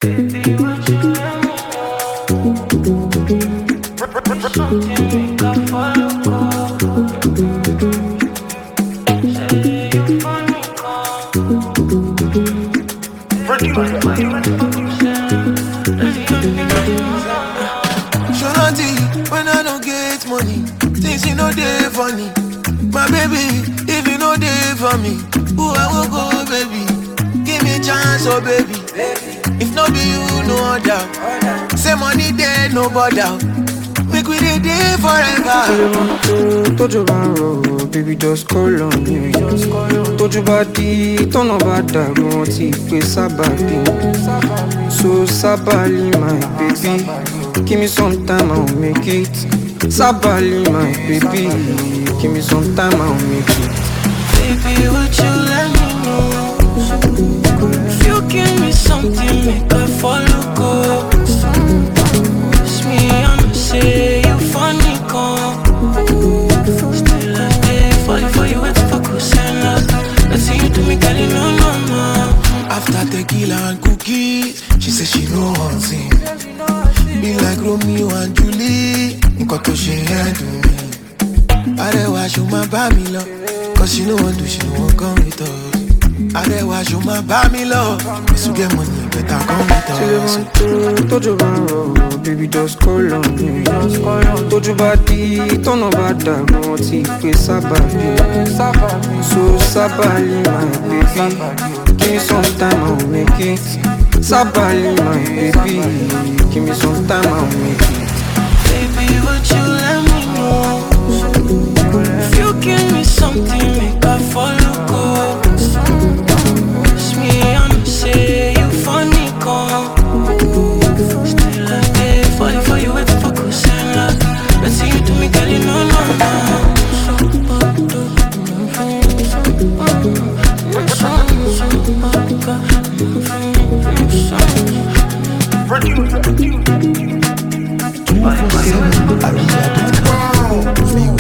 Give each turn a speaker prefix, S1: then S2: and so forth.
S1: Shorty, when I don't get money, things you know they funny. My baby, if you know they for me, who I will go, baby. Give me chance, oh baby. If not be you, no other. Say money there, no bother. Make we dey dey forever.
S2: tójú bá ń rọ̀ baby just call on me tójú bá di tọ́nà bá dàrú wọn ti pè sábàbí so sábàlì my baby give me some time i will make it sábàlì my baby give me some time i will make it.
S3: Baby, would you let me know? If you give me something, make I follow go. It's me, I'ma say you funny, come. Still I stay falling for you, waiting for Kusela. Let's see you do me, girl, you know, no, no.
S1: After tequila and cookies, she say she no one thing. Be like Romeo and Julie, nǹkan tó ṣe yẹn dùn mí. Arẹwà ṣo máa bá mi lọ, cause she no wan do, she no wan come with us. Arẹwà ṣo máa bá mi lọ, if you get money, better come with us.
S2: tójú bá ń rọ̀ baby just call on me tójú bá di tọ́nà bá dàrú wọn ti pè sábàbí so sábàlì my baby give me some time i will make it sábàlì my baby give me some time i will make it.
S3: Baby, would you let me know? If you give me something, make I follow go. It's me, I'ma say you funny, come. Still I stay falling for you, waiting for Kusela. Let's see you do me, girl, you know, no, no.
S1: Àríyá.com.